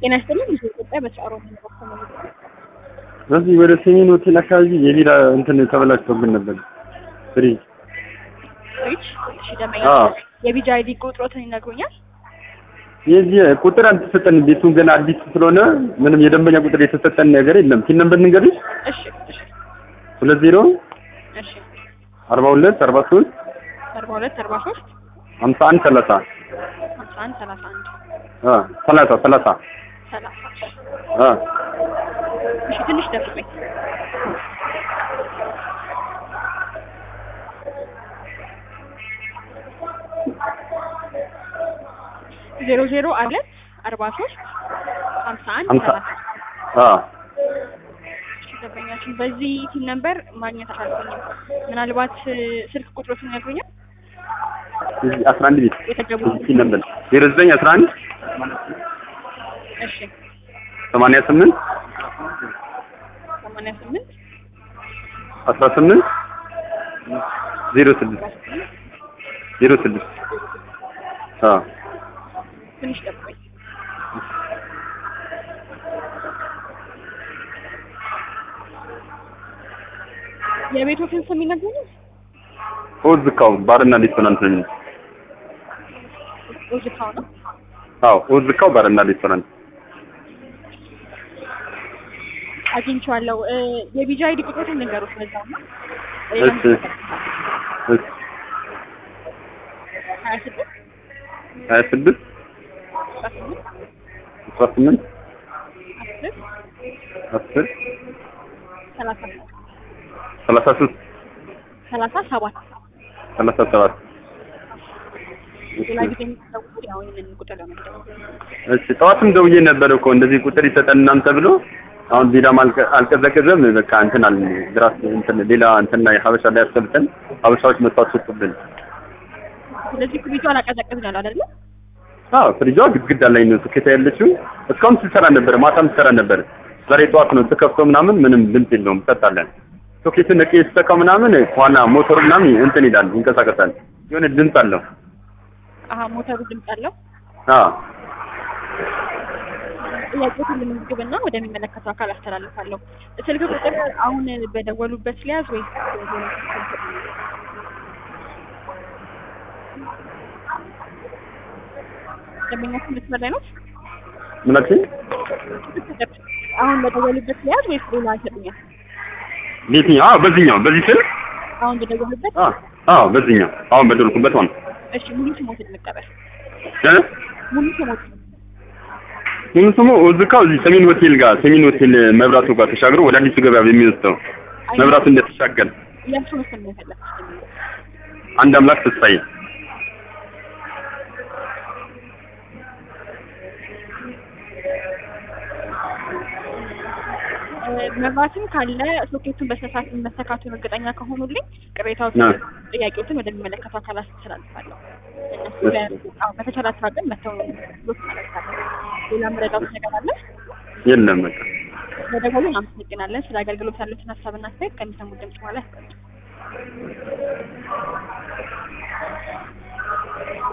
ጤና ይስጥልኝ። ብዙ ኢትዮጵያ በሰዓሮ መንባኮ ነው። በዚህ ወደ ሰሜን ሆቴል አካባቢ የቢራ እንትን ተበላሽቶብን ነበር። ፍሪጅ ፍሪጅ እሺ፣ ደንበኛ አዎ። የቢጃ አይዲ ቁጥሮትን ይነግሩኛል? የዚህ ቁጥር አልተሰጠን። ቤቱን ገና አዲስ ስለሆነ ምንም የደንበኛ ቁጥር የተሰጠን ነገር የለም። ቲን ነምበር ንገሪሽ። እሺ፣ እሺ፣ ሁለት ዜሮ እሺ። አርባ ሁለት አርባ ሶስት አርባ ሁለት አርባ ሶስት ሀምሳ አንድ ሰላሳ ሀምሳ አንድ ሰላሳ አንድ አ ሰላሳ ሰላሳ ሰላሳ አ እሺ፣ ትንሽ ደፍኝ። ዜሮ ዜሮ አለት አርባ ሶስት ሀምሳ አንድ ሀምሳ ሰላሳ አ እሺ፣ ደንበኛችን በዚህ ቲን ነምበር ማግኘት አልቻልኩኝም። ምናልባት እ፣ ስልክ ቁጥሮትን ይነግሩኛል? እዚህ አስራ አንድ ቤት የተገቡ እዚህ ቲን ነምበር ዜሮ ዘጠኝ አስራ አንድ እሺ፣ ሰማንያ ስምንት ሰማንያ ስምንት አስራ ስምንት ዜሮ ስድስት ዜሮ ስድስት አ ትንሽ ጠብቆኝ። የቤቶትን ስም ይነግሩኛል? ኦዝካው ባርና ሬስቶራንት ነው የሚለው። ኦዝካው ነው። አዎ ኦዝካው ባርና ሬስቶራንት አግኝቼዋለሁ። እ፣ የቢጃ አይዲ ቁጥሮትን ንገሩት። በዛው ነው እሺ እሺ ሀያ ስድስት ሀያ ስድስት አስራ ስምንት አስራ ስምንት አስር አስር ሰላሳ ሰላሳ ሶስት ሰላሳ ሰባት ሰላሳ ሰባት ሌላ ጊዜ የሚታወቁት ያው ይህንን ቁጥር ለመደወል እሺ ጠዋትም ደውዬ ነበር እኮ እንደዚህ ቁጥር ይሰጠን እናንተ ብሎ አሁን ቢራም አልቀ- አልቀዘቀዘም በቃ እንትን አለ ድራስ እንትን ሌላ እንትን ላይ ሀበሻ ላይ አስገብተን ሀበሻዎች መጥተው አስወጡብን ስለዚህ ኩቢቱ አላቀዘቅዝ ያለው አይደለ? አዎ ፍሪጇ ግድግዳ ላይ ነው ትከታ ያለችው እስካሁን ስትሰራ ነበር ማታም ስትሰራ ነበር ዛሬ ጠዋት ነው ትከፍተው ምናምን ምንም ድምፅ የለውም ሰጣለን ሶኬትን ነቄ ስተካው ምናምን ከኋላ ሞተሩ ምናምን እንትን ይላል ይንቀሳቀሳል የሆነ ድምፅ አለው አሀ ሞተሩ ድምፅ አለው። አዎ ጥያቄዎችን ልመዝግብና ወደሚመለከተው አካል አስተላልፋለሁ። ስልክ ቁጥር አሁን በደወሉበት ሊያዝ ወይስ ደንበኛችን መስመር ላይ ነው? ምን አልሽኝ አሁን በደወሉበት ሊያዝ ወይስ ሌላ ይሰጡኛል? የትኛው አዎ በዚህኛው በዚህ ስል አሁን በደወሉበት አዎ አዎ በዚህኛው አሁን በደልኩበት ሆነ እሺ፣ ሙሉ ስሞትን እንቀበል። እ ሙሉ ስሞት ምን ስሙ እዝካው እዚህ ሰሜን ሆቴል ጋር ሰሜን ሆቴል መብራቱ ጋር ተሻግሮ ወደ አዲሱ ገበያ የሚወስደው መብራቱ እንደተሻገር የእርሱን ስም ነው የፈለኩት። አንድ አምላክ ተስፋዬ መብራትም ካለ ሶኬቱን በስነስርዓት መሰካቱን እርግጠኛ ከሆኑልኝ ቅሬታዎች፣ አ። ጥያቄዎችን ወደሚመለከተው አካል አስተላልፋለሁ። እነሱ እሺ። ለ- አዎ፣ በተቻላቸው አቅም መተው ብሎት እናደርጋለን። ሌላ መረዳት ነገር አለ? የለም በቃ በደወሉን አመሰግናለን። ስለ አገልግሎት ያሉትን ሀሳብና አስተያየት ከሚሰሙት ድምጽ በኋላ ያስቀምጡ።